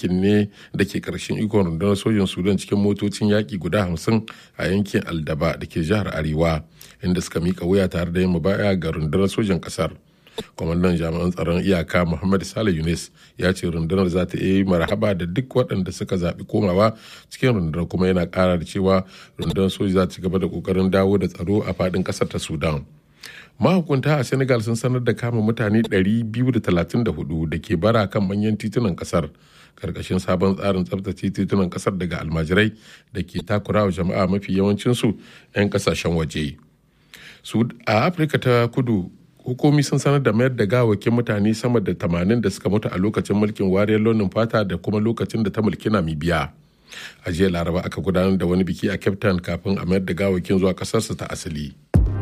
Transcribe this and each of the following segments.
yankin ne da ke karshen ikon rundunar sojin sudan cikin motocin yaƙi guda hamsin a yankin aldaba da ke jihar arewa inda suka mika wuya tare da yin mubaya ga rundunar sojin ƙasar kwamandan jami'an tsaron iyaka muhammad salih yunus ya ce rundunar za ta yi marhaba da duk waɗanda suka zaɓi komawa cikin rundunar kuma yana ƙara da cewa rundunar soji za ta ci gaba da ƙoƙarin dawo da tsaro a faɗin ƙasar ta sudan mahukunta a senegal sun sanar da kama mutane 234 da ke bara kan manyan titunan kasar karkashin sabon tsarin tsabtace titunan kasar daga almajirai da ke takurawa jama'a mafi yawancinsu 'yan kasashen waje a afirka ta kudu hukumi sun sanar da mayar da gawakin mutane sama da 80 da suka mutu a lokacin mulkin wariyar launin fata da kuma lokacin da ta mulki namibiya a jiya laraba aka gudanar da wani biki a cape town kafin a mayar da gawakin zuwa kasarsu ta asali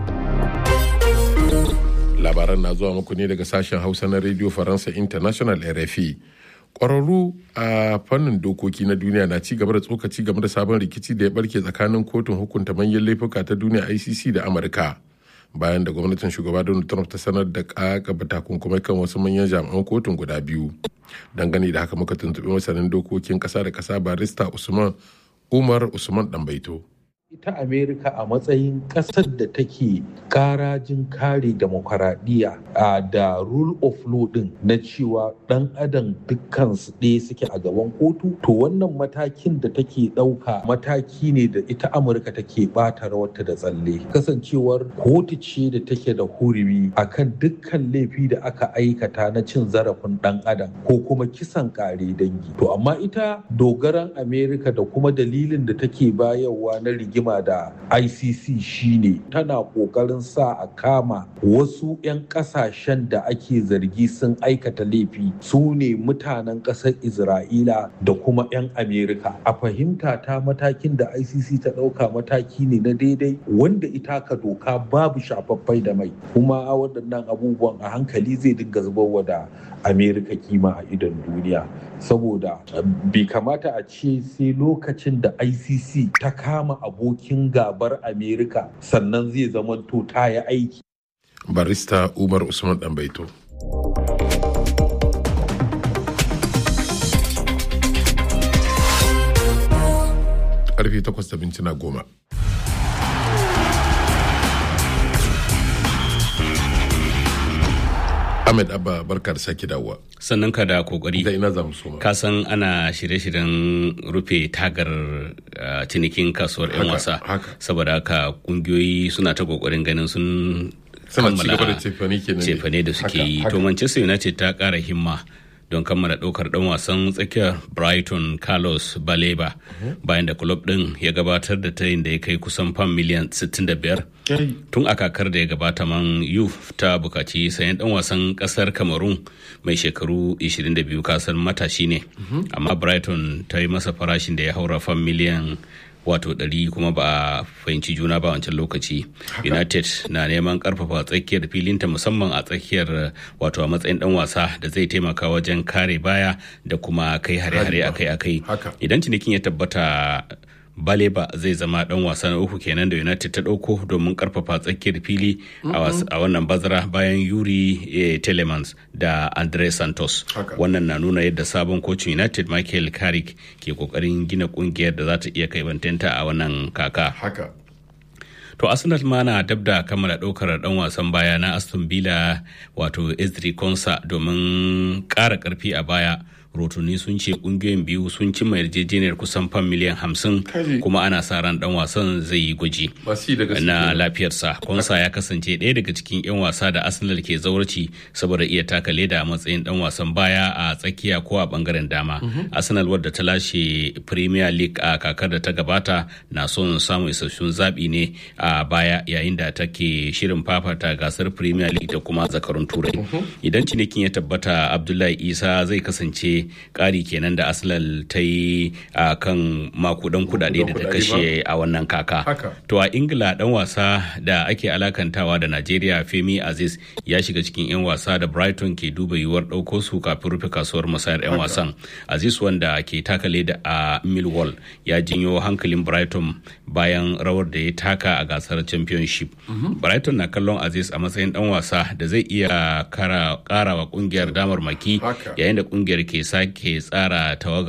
labaran na zuwa muku ne daga sashen hausa na radio faransa international rfi kwararru a fannin dokoki na duniya na ci gaba da tsokaci game da sabon rikici da ya barke tsakanin kotun hukunta manyan laifuka ta duniya icc da amurka bayan da gwamnatin shugaba donald trump ta sanar da kakaba takunkumai kan wasu manyan jami'an kotun guda biyu dangane da haka muka tuntuɓi masanin dokokin ƙasa da ƙasa barista usman umar usman ɗanbaito ita amerika a matsayin ƙasar da take karajin kare demokaradiyya da rule of law din na cewa ɗan adam dukkan su ɗaya suke a gaban kotu to wannan matakin da take ɗauka mataki ne da ita amurka take ɓata rawarta da tsalle kasancewar kotu ce da take da hurumi akan dukkan laifi da aka aikata na cin zarafin ɗan adam ko kuma kisan kare dangi to amma ita dogaran amerika da kuma dalilin da take bayarwa na rigima rigima da ICC shine tana kokarin sa a kama wasu 'yan kasashen da ake zargi sun aikata laifi su ne mutanen ƙasar Isra'ila da kuma 'yan Amerika. A fahimta ta matakin da ICC ta ɗauka mataki ne na daidai wanda ita ka doka babu shafaffai da mai kuma waɗannan abubuwan a hankali zai dinga zubarwa da Amerika kima a idon duniya saboda bai kamata a ce sai lokacin da ICC ta kama abokin gabar Amerika sannan zai zamanto ta yi aiki. Barista Umar Usman Ɗanbaito. Karfe takwas da mintuna goma. Ahmed Abba barka da sake dawowa. Sannan ka da kokari. Da ina za mu soma. Ka san ana shirye-shiryen rufe tagar uh, cinikin kasuwar 'yan wasa. Saboda haka kungiyoyi suna ta kokarin ganin sun Suna ci gaba da cefane kenan. cefane da suke yi. To Manchester United ta kara himma. don kammala ɗaukar ɗan wasan tsakiyar brighton carlos baleba bayan da club ɗin ya gabatar da tayin da ya kai kusan fam miliyan 65 tun a kakar da ya gabata man yuf ta bukaci sayan ɗan wasan ƙasar cameroon mai shekaru 22 kasar matashi ne amma brighton ta yi masa farashin da ya haura fam miliyan wato ɗari kuma ba a fahimci juna ba wancan lokaci united na neman karfafa tsakiyar filinta musamman a tsakiyar wato a matsayin dan wasa da zai taimaka wajen kare baya da kuma kai hare-hare akai-akai idan cinikin ya tabbata baleba zai zama dan wasa na uku kenan da united ta dauko domin karfafa tsakiyar fili a wannan bazara bayan yuri telemans da andre santos wannan na nuna yadda sabon kocin united michael carrick ke kokarin gina kungiyar da za ta iya kai bantanta a wannan kaka To Arsenal ma na dab da kammala ɗaukar ɗan wasan baya na Aston Villa wato Ezri Konsa domin ƙara ƙarfi a baya. rotuni sun ce kungiyoyin biyu sun cimma yarjejeniyar kusan fan miliyan hamsin kuma ana sa ran dan wasan zai yi gwaji na lafiyarsa konsa ya kasance ɗaya daga cikin 'yan wasa da arsenal ke zaurci saboda iya taka leda a matsayin dan wasan baya a tsakiya ko a bangaren dama arsenal wadda ta lashe premier league a kakar da ta gabata na son samun isassun zaɓi ne a baya yayin da take shirin fafata gasar premier league da kuma zakarun turai idan cinikin ya tabbata abdullahi isa zai kasance ƙari kenan da arsenal ta yi a kan makudan kudade da ta kashe a wannan kaka to a ingila dan wasa da ake alakantawa da najeriya femi aziz ya shiga cikin 'yan wasa da brighton ke duba yiwuwar ɗauko su kafin rufe kasuwar musayar 'yan wasan aziz wanda ke taka leda a millwall ya jinyo hankalin brighton bayan rawar da ya taka a gasar championship brighton na kallon aziz a matsayin dan wasa da zai iya kara wa kungiyar damar maki yayin da kungiyar ke sake tsara tawagar